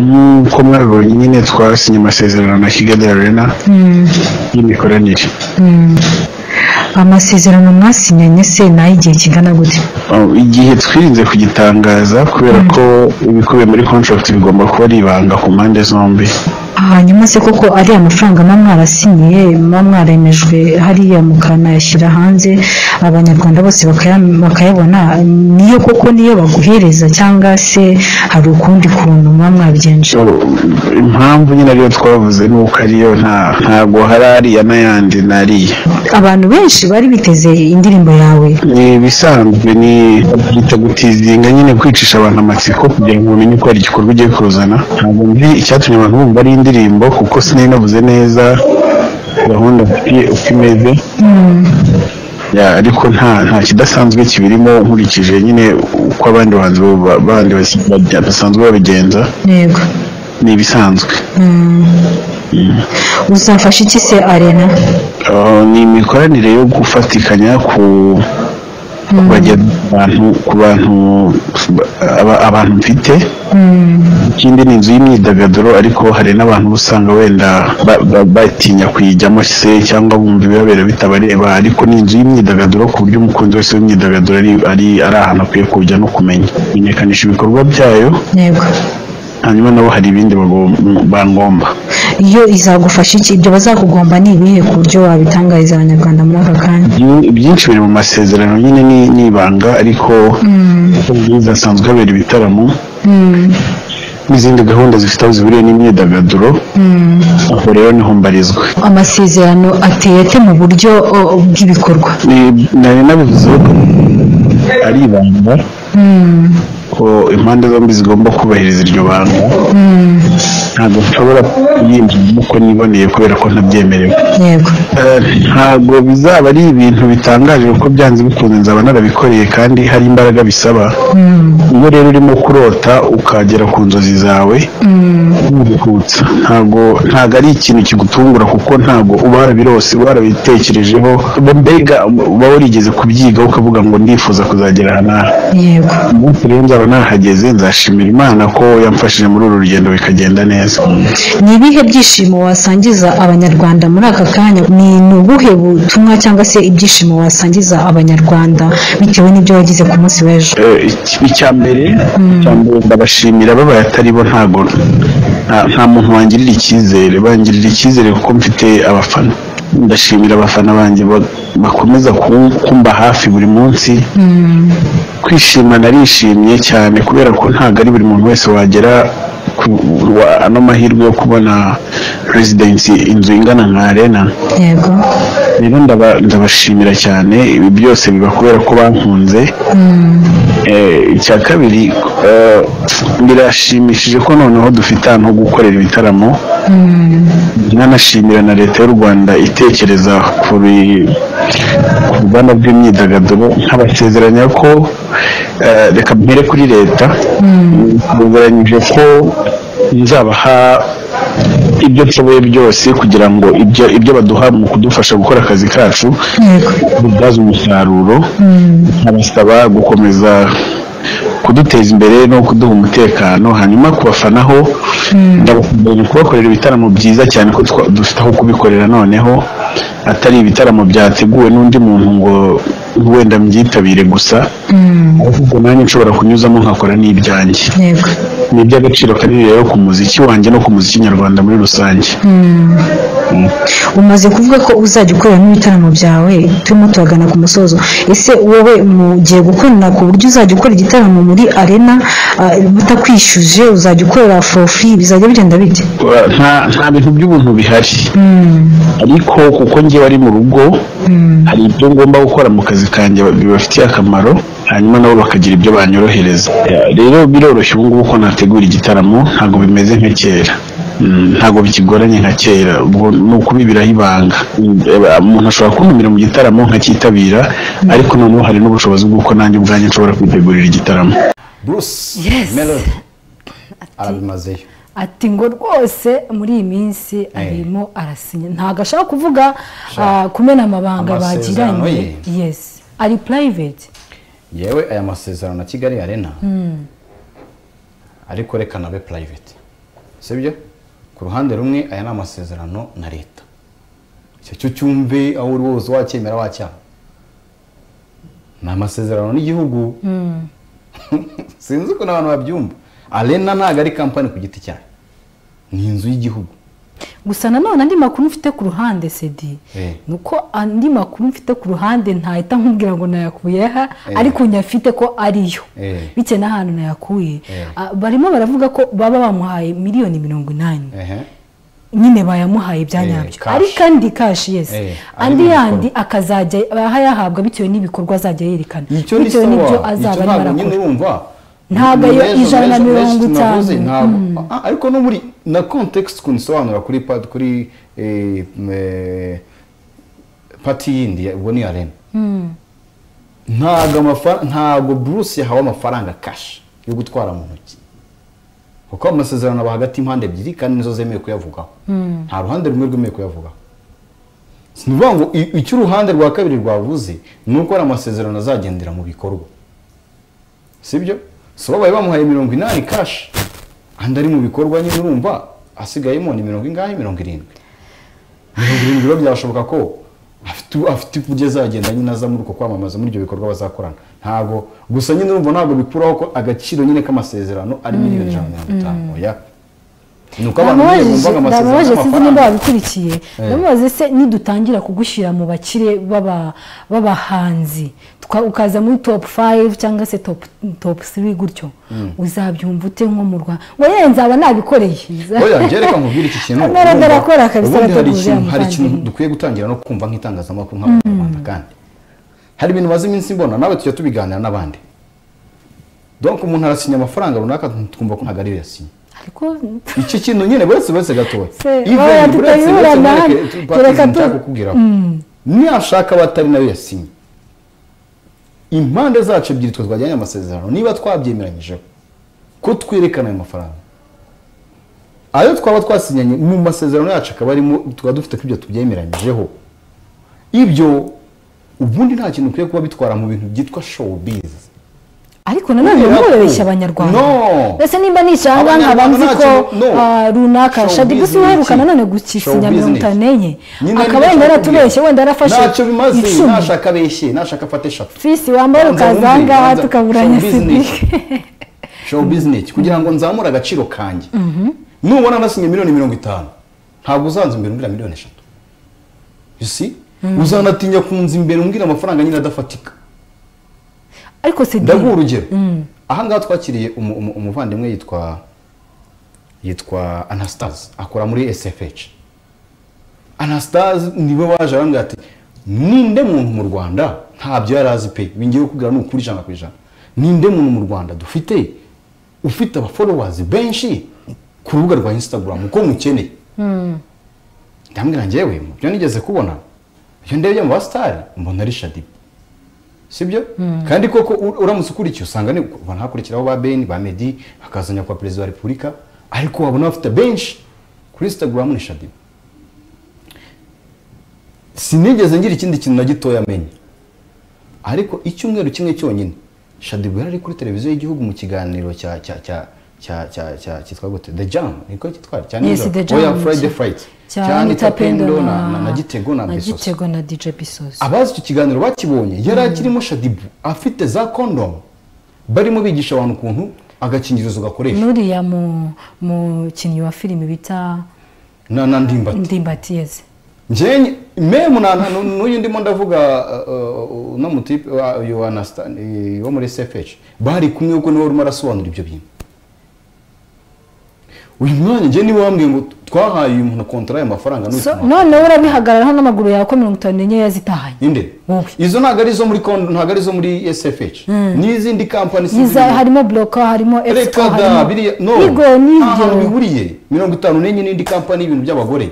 nk'uko mwabibonye nyine twasinye amasezerano na Kigali Arena y'imikoranire amasezerano mwasinyanye se ni ay'igihe kingana gute Oh, igihe twirinze kugitangaza kubera ko ibikubiye muri contract bigomba kuba ari ibanga ku mpande zombi hanyuma se koko ari amafaranga muba mwarasinyiye muba mwaremejwe hariya mukanayashyira hanze abanyarwanda bose bakaya- bakayabona niyo koko niyo baguhereza cyangwa se hari ukundi kuntu muba mwabigenje So, impamvu nyine ariyo twavuze ni uko ariyo nta ntabwo hari ariya n'ayandi n'ariya abantu benshi bari biteze indirimbo yawe ni ibisanzwe ni byita gutizinga nyine kwicisha abantu amatsiko kugira ngo bamenye ko hari igikorwa ugiye kuzana ntabwo nzi icyatumye abantu bumva ari indirimbo kuko sinari navuze neza gahunda mfitiye uko imeze Ya, ariko nta nta kidasanzwe kibirimo nkurikije nyine uko abandi bahanzi ba- bandi basi- bajya- basanzwe babigenza yego ni ibisanzwe Mm. uzafasha iki se arena Uh, ni imikoranire yo gufatikanya ku ku bajya- abantu ku bantu ba- aba- abantu mfite ikindi ni inzu y'imyidagaduro ariko hari n'abantu uba usanga wenda ba- ba- batinya kuyijyamo se cyangwa bumva ibibabera bitabareba ariko ni inzu y'imyidagaduro ku buryo umukunzi wese w'imyidagaduro ari ari- ari ahantu akwiye kujya no kumenya kumenyekanisha ibikorwa byayo yego hanyuma nabo hari ibindi bagom- bangomba iyo izagufasha iki ibyo bazakugomba ni ibihe ku buryo wabitangariza abanyarwanda muri aka kanya Byi- byinshi biri mu masezerano nyine ni ni ibanga ariko uko bwiza hasanzwe habera ibitaramo n'izindi gahunda zifite aho zihuriye n'imyidagaduro aho rero niho mbarizwa amasezerano ateye ate mu buryo o, bw'ibikorwa Ni- nari nabivuzeho ko ari ibanga ko impande zombi zigomba kubahiriza iryo banga ntabwo nshobora kuyinjiramo uko niboneye kubera ko ntabyemerewe yego Eh, ntabwo bizaba ari ibintu bitangaje kuko byanze bikunze nzaba narabikoreye kandi hari imbaraga bisaba iyo rero urimo kurota ukagera ku nzozi zawe wihutsa ntabwo ntabwo ari ikintu kigutungura kuko ntabwo uba warabirose uba warabitekerejeho mbega uba warigeze kubyiga ukavuga ngo ndifuza kuzagera aha n'aha yego umunsi rero nzaba nahageze nzashimira imana ko yamfashije muri uru rugendo bikagenda neza ni ibihe byishimo wasangiza abanyarwanda muri aka kanya ni ni ubuhe butumwa cyangwa se ibyishimo wasangiza abanyarwanda bitewe n'ibyo wagize ku munsi w'ejo Eh, iki- icya mbere icya mbere ndabashimira babaye atari bo ntago nta- nta muntu wangirira icyizere bangirira icyizere kuko mfite abafana ndashimira abafana banjye ba- bakomeza ku- kumba hafi buri munsi kwishima narishimye cyane kubera ko ntabwo ari buri muntu wese wagera ku wa- ano mahirwe yo kubona residensi inzu ingana nka arena yego rero ndaba- ndabashimira cyane ibi byose biba kubera ko bankunze Eh, icya kabiri eh, birashimishije ko noneho dufite ahantu ho gukorera ibitaramo nanashimira na leta y'u rwanda itekereza ku bi- ku ruganda rw'imyidagaduro nkabasezeranya ko eh, reka mpere kuri leta ndazeranyije ko nzabaha ibyo nshoboye byose kugira ngo ibyo ibyo baduha mu kudufasha gukora akazi kacu yego kubyaza umusaruro nkabasaba gukomeza kuduteza imbere no kuduha umutekano hanyuma ku bafana ho ndabakumbuye kubakorera ibitaramo byiza cyane ko twa- dufite aho kubikorera noneho atari ibitaramo byateguwe n'undi muntu ngo wenda mubyitabire gusa ahubwo nanjye nshobora kunyuzamo nkakora n'ibyanjye yego ni iby'agaciro kanini rero ku muziki wanjye no ku muziki nyarwanda muri rusange umaze kuvuga ko uzajya ukorera n'ibitaramo byawe turimo turagana ku musozo ese wowe mugiye gukorera ku buryo uzajya ukora igitaramo muri arena ah, batakwishyuje uzajya ukorera forofi bizajya bigenda bite nta nta bintu by'ubuntu bihari ariko kuko njyewe ari mu rugo hari ibyo ngomba gukora mu kazi kanjye bibafitiye akamaro hanyuma nabo bakagira ibyo banyorohereza rero biroroshye ubu ngubu ko nategura igitaramo ntabwo bimeze nka kera Mm, ntabwo bikigoranye nka kera ubwo ni ukubibiraho ibanga Mm, eh, umuntu ashobora kuntumira mu gitaramo nkacyitabira ariko noneho hari n'ubushobozi bw'uko nanjye ubwanjye nshobora kwitegurira igitaramo bruce Yes. melody arabimazeyo ati ngo rwose muri iyi minsi arimo arasinya ntabwo ashaka kuvuga ah, kumena amabanga Amasezerano bagiranye yesi ari purayiveti yewe aya masezerano na kigali arena ariko reka nabe purayiveti sibyo ku ruhande rumwe aya ni amasezerano na leta icyo cyo cyumve aho uri wose wacyemera wacyaha ni amasezerano n'igihugu sinzi ukuntu abantu babyumva arena ntabwo ari kampani ku giti cyayo ni inzu y'igihugu gusa nanone andi makuru mfite ku ruhande sedi Eh. ni uko andi makuru mfite ku ruhande ntahita nkubwira ngo nayakuye aha Eh. ariko nyafite ko ariyo Eh. bitewe n'ahantu nayakuye Eh. Ah, barimo baravuga ko baba bamuhaye miliyoni mirongo inani ehe nyine bayamuhaye bya Eh, nyabyo cash. ariko andi kashi yesi Eh, andi ari mu yandi akazajya aha yahabwa bitewe n'ibikorwa azajya yerekana icyo ni bitewe n'ibyo sawa icyo azaba ntabwo arimo nyine arakora urumva Ntabwo ayo Mezo- ijana na mezo- mezo mirongo tunavuze, itanu. ntabwo. Ah, ariko no muri na context ukuntu isobanura kuri pati kuri eh, eh, pati yindi ya- ubwo ni arena ntabwo amafara- ntabwo bruce yahawe amafaranga kashi yo gutwara mu ntoki kuko amasezerano aba hagati y'impande ebyiri kandi nizo zemewe kuyavugaho nta ruhande rumwe rwemewe kuyavugaho ni ukuvuga ngo i- icyo uruhande rwa kabiri rwavuze ni uko hari amasezerano azagendera mu bikorwa sibyo so babaye bamuhaye mirongo inani kashi andi ari mu bikorwa nyine urumva asigayemo ni mirongo ingahe mirongo irindwi mirongo irindwi biba byashoboka ko afite afite uburyo azagenda nyine aza muri uko kwamamaza muri ibyo bikorwa bazakorana ntabwo gusa nyine urumva ntabwo bikuraho ko agaciro nyine k'amasezerano ari miliyoni ijana na mirongo itanu oya ni uko abantu nyine bumvaga amasezerano ndamubaje sinzi y'amafaranga nimba babikurikiye ndamubaze se nidutangira kugushyira mu bakire baba- b'abahanzi tuka- ukaza muri top 5 cyangwa se top top 3 gutyo uzabyumva ute nko mu rwa ngo ye nzaba nabikoreye oya njye reka nkubwire iki kintu Amara urumva, arakora kabisa, ubundi hari arategura, ikintu hari ikintu yamuvandimwe. dukwiye gutangira no kumva nk'itangazamakuru nk'abanyarwanda kandi hari ibintu maze iminsi mbona nawe tujya tubiganira n'abandi donc umuntu arasinya amafaranga runaka twumva ko ntabwo ariyo yasinye ariko iki kintu nyine buretse buretse gatoya Se, Even oya, buretse- buretse tutayiburana, muri reke- reka tubatize tu- nshaka kukubwiraho niyashaka abatari nayo yasinye impande zacu ebyiri twe twagiranye amasezerano niba twabyemeranyijeho ko twerekana ayo mafaranga ayo twaba twasinyanye mu masezerano yacu akaba arimo tukaba dufite ko ibyo tubyemeranyijeho ibyo ubundi nta kintu ukwiye kuba bitwara mu bintu byitwa showbiz ariko nanone Kubera ko- mubabeshya abanyarwanda No. mbese nimba ni icanga nkaba Abanyarwanda nzi ko ntacyo- no. ah, runaka Showbiz shadi gusa ni uheruka iki? nanone gusinya Showbiz ni mirongo iki? itanu n'enye Nyine akaba nibyo twakubwira. wenda yaratubeshye wenda yarafashe ntacyo bimaze icumi nashaka abeshye nashaka afate eshatu fisi wambaye ukaza aha ngaha tukaburanya sidi show business kugira ngo nzamure agaciro kanjye nubona nasinye miliyoni mirongo itanu ntabwo uzanza imbere umbwira miliyoni eshatu you see uzanatinya kunza imbere umbwira amafaranga nyine adafatika ariko sedi ndaguha urugero ahangaha twakiriye umu- umu- umuvandimwe yitwa yitwa anastase akora muri sfh anastase niwe waje arambwira ati ninde muntu mu rwanda ntabyo yari azi pe bingiye kukubwira ni ukuri ijana ku ijana ninde muntu mu rwanda dufite ufite abafolowazi benshi ku rubuga rwa instagram uko mukeneye ndambwira njyewe mu byo nigeze kubona ibyo ndebye mu basitari mbona ari shadiba sibyo kandi koko u- uramutse ukurikiye usanga ni ubona hakurikiraho ba beni ba medi hakazanya kwa perezida wa repubulika ariko wabona bafite benshi kuri instagram ni shadiba sinigeze ngira ikindi kintu na gitoya amenya ariko icyumweru kimwe cyonyine shadiba yari ari kuri televiziyo y'igihugu mu kiganiro cya cya cya cya cya cya cyitwa gute the jam niko cyitwa cya Yes, nijoro The Jam. oya friday fright cya anita pendo na na- na gitego na besoso gitego na dj bisoso abazi icyo kiganiro bakibonye yari akirimo shadibu afite za kondomu barimo bigisha abantu ukuntu agakingirizo gakoresha n'uriya mu- mukinnyi wa filime bita na na ndimbati ndimbatiyeze njye memu na- nu- n'uyu ndimo ndavuga uh, uh, uno mutipe wa- uyu wa Nasta- eh, wo muri sfh bari kumwe kuko niwe urimo arasobanura ibyo bintu uyu mwanya njye niwe wambwiye ngo twahaye uyu muntu kontara y'amafaranga So, n'uyu noneho urabihagararaho n'amaguru yawe ko mirongo itanu n'enye yazitahanye inde Wowe. izo ntabwo ari izo muri kondo ntabwo ari izo muri sfh n'izindi kampani sinzi Yiza- ibintu. harimo bloka harimo expo reka da biriya no harimo igo nta hantu n'ibyo bihuriye mirongo itanu n'enye n'indi kampani y'ibintu by'abagore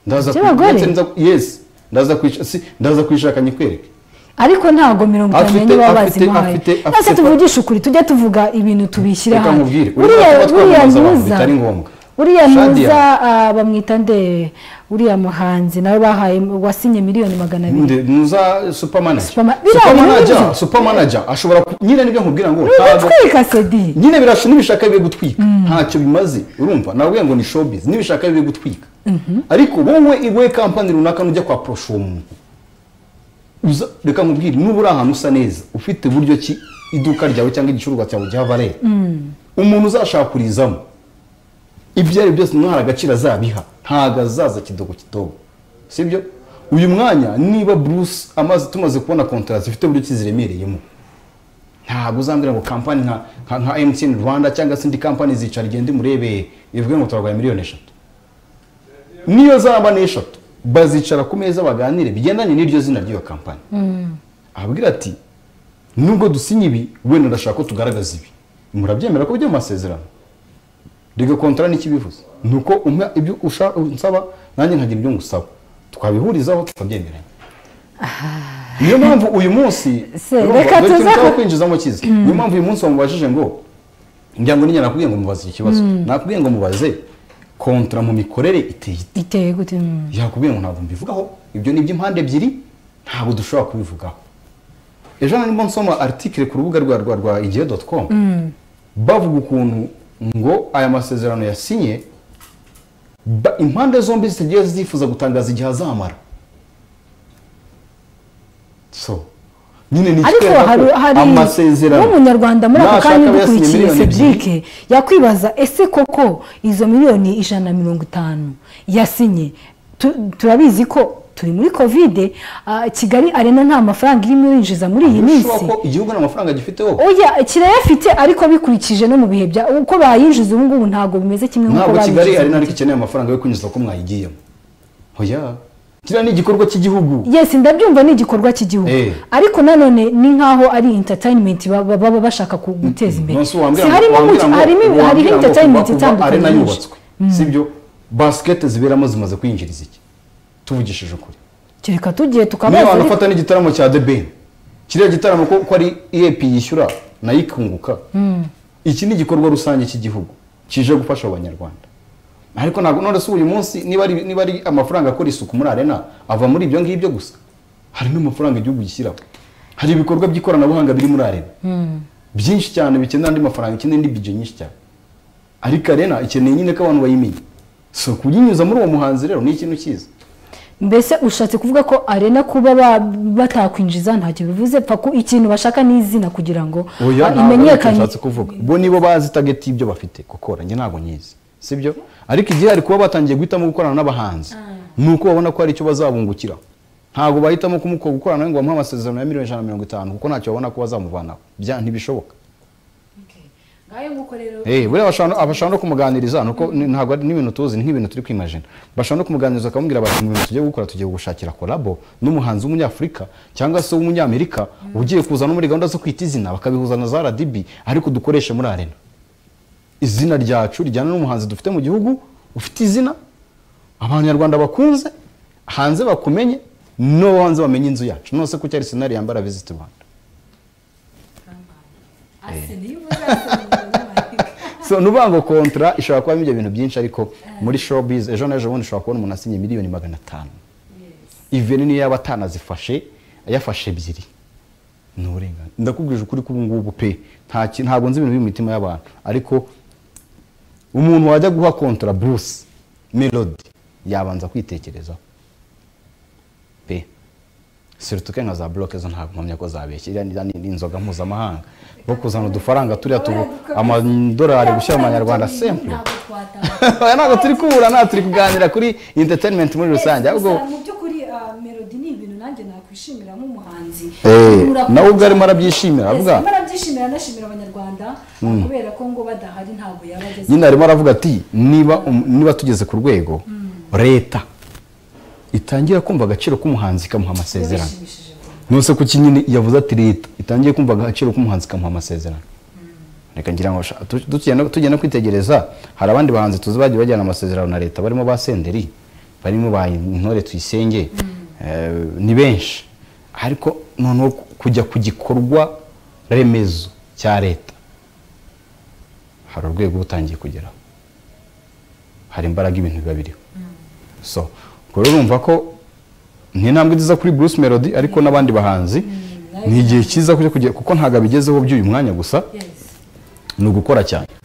ndaza kwi- By'abagore? ndetse nza- yes ndaza kwica si ndaza kwishaka nyikwereke ariko ntago mirongo itanu Afite- n'enye baba afite- bazimuhaye afite- afite- ese tuvugishe ukuri tujye tuvuga ibintu tubishyire Reka hamwe nkubwire, urimo uriya kuba uriya twamamaza abantu ntuza bitari ngombwa. uriya Shadia. ntuza ah, bamwita nde uriya muhanzi nawe bahaye wasinye miliyoni magana abiri Ndi- muza supamanaja Superma- biriya ni supamanaja ibyo. supamanaja ashobora ku- nyine nibyo nkubwira ngo ntabwo ntibitwika sedi nyine birasha n'ibishaka biri gutwika ntacyo bimaze urumva nabwiye ngo ni showbiz n'ibishaka biri gutwika ariko wowe iwe kampani runaka nujya kwa porosha uwo muntu uza reka nkubwire nuba uri ahantu usa neza ufite buryo ki iduka ryawe cyangwa igicuruzwa cyawe giha valere umuntu uzashakurizamo ibyo ari byo byose umwana agaciro azabiha ntabwo azaza kidogo kidogo sibyo uyu mwanya niba bruce amaze tumaze kubona kontara zifite buryo ki ziremereyemo ntabwo uzambwira ngo kampani nka nka- nka emutiyeni rwanda cyangwa se indi kampani zicara igende murebeye ivuge ngo turarwanya miliyoni eshatu niyo zaba ni eshatu bazicara ku meza baganire bigendanye n'iryo zina ry'iyo kampani abwira ati nubwo dusinya ibi wenda ndashaka ko tugaragaza ibi murabyemera ko bijya mu masezerano rega kontara n'ikibivuze ni uko umwe ibyo usha- unsaba nanjye nkagira ibyo ngusaba twabihurizaho tukabyemeranya niyo mpamvu uyu munsi Se, reka Dore tuza- tuzaho kwinjizamo cyiza niyo mpamvu uyu munsi wamubajije ngo njya ngo n'inyana nakubwiye ngo mubaze ikibazo nakubwiye ngo mubaze kontara mu mikorere iteye ite iteye gute mm. yakubwiye ngo ntabwo mbivugaho ibyo ni iby'impande ebyiri ntabwo dushobora kubivugaho ejo harimo nsoma aritikire ku rubuga rwa rwa rwa igihe doti komu bavuga ukuntu ngo aya masezerano yasinye ba- impande zombi zitagiye zifuza gutangaza igihe azamara so nyine ni ariko ikitwereka ko hari hari amasezerano n'umunyarwanda muri ako nashaka kanya aba yasinye udukurikiye miliyoni ebyiri, cedric yakwibaza ese koko izo miliyoni ijana na mirongo itanu yasinye tu- turabizi ko turi muri kovide ah, kigali arena nta mafaranga irimo irinjiza muri iyi minsi birashoboka ko igihugu nta mafaranga gifiteho oya kirayafite ariko bikurikije no mu bihe bya uko bayinjiza ubu ngubu ntabwo bimeze kimwe nk'uko ntabwo kigali ari naryo babinjiza ikeneye amafaranga yo kwinjiza ko mwayigiyemo oya kiriya ni igikorwa cy'igihugu yes ndabyumva ni igikorwa cy'igihugu Eh. ariko nanone ni nk'aho ari entertainment baba baba bashaka ku- guteza imbere nonse wambwira Si ngo- harimo wambwira mu- ngo- harimo hariho wambwira ngo entertainment kuva- kuva itandukanye arena nyinshi. yubatswe sibyo basikete ziberamo zimaze kwinjiriza iki tuvugishije ukuri kereka tugiye niyo tukabaza abantu ariko- ufata n'igitaramo cya the ben kiriya gitaramo ko ko ari epi yishyura nayo ikunguka iki ni igikorwa rusange cy'igihugu kije gufasha abanyarwanda ariko ntabwo none se uyu munsi niba ari niba ari amafaranga akora isuku muri arena ava muri ibyo ngibyo gusa hari n'amafaranga igihugu gishyiraho hari ibikorwa by'ikoranabuhanga biri muri arena byinshi cyane bikenera andi mafaranga ikeneye indi bije nyinshi cyane ariko arena ikeneye nyine ko abantu bayimenya so kuyinyuza muri uwo muhanzi rero ni ikintu cyiza mbese ushatse kuvuga ko arena kuba ba- batakwinjiza ntacyo bivuze pfa ku ikintu bashaka n'izina kugira ngo oya ah, ntabwo aricyo imenyekane nshatse kuvuga bo nibo bazi tageti y'ibyo bafite gukora njye ntabwo nyizi sibyo ariko igihe hari kuba batangiye guhitamo gukorana n'abahanzi ni uko babona ko hari icyo bazabungukiraho ntabwo bahitamo kumuko gukorana nawe ngo bamuhe amasezerano ya miliyoni ijana na mirongo itanu kuko ntacyo babona ko bazamuvanaho Bya- ntibishoboka Eh, buriya bashobora no- bashobora no kumuganiriza nuko ni- ntabwo ari n'ibintu tuzi ni nk'ibintu turi kwimajina bashobora no kumuganiriza akamubwira bati mu bintu tugiye gukora tugiye gushakira kolabo n'umuhanzi w'umunyafurika cyangwa se w'umunyamerika ugiye kuza no muri gahunda zo kwita izina bakabihuza na za radibi ariko dukoreshe muri arena izina ryacu rijyana n'umuhanzi dufite mu gihugu ufite izina abanyarwanda bakunze hanze bakumenye no hanze bamenye inzu yacu nose ko cyari senari yambara visit rwanda so nuvuga ngo kontra ishobora kubamo ibyo bintu byinshi ariko muri showbiz ejo n'ejo bundi ushobora kubona umuntu asinye miliyoni magana atanu iveni niyo yaba atanazifashe yafashe ebyiri ni uburenganzira ndakubwije ukuri ko ubu ngubu pe nta ki- ntabwo nzi ibintu biri mu mitima y'abantu ariko umuntu wajya guha kontra bruce melody yabanza kwitekerezaho pe sirituke nka za bloke zo ntabwo mpamya ko zabeshya iriya ni- ni inzoga mpuzamahanga bo kuzana udufaranga turiya tubu amadolari gushyira mu manyarwanda semple aya ntabwo turi kubura ntabwo turi kuganira kuri entertainment muri rusange ahubwo mu by'ukuri ah, melody ni ibintu nanjye nakwishimira nk'umuhanzi Eh, Murakoze. nawe ubwo arimo arabyishimira Yes, avuga arimo arabyishimira anashimira abanyarwanda kubera ko ngo badahari ntabwo yaba ageze nyine arimo aravuga ati niba um- niba tugeze ku rwego leta itangira kumva agaciro k'umuhanzi ikamuha amasezerano bishimishije nose ku kinyine yavuze ati leta itangiye kumva agaciro k'umuhanzi ikamuha amasezerano reka ngira ngo sha- tu- tugenda tugenda kwitegereza hari abandi bahanzi tuzi bagiye bajyana amasezerano na leta barimo ba senderi barimo ba intore tuyisenge eh, ni benshi ariko noneho kujya ku gikorwa remezo cya leta hari urwego uba utangiye kugeraho hari imbaraga ibintu biba biriho so ubwo rero urumva ko ni intambwe nziza kuri bruce melody ariko n'abandi bahanzi ni igihe cyiza kujya kugera kuko ntabwo abigezeho by'uyu mwanya gusa yes ni ugukora cyane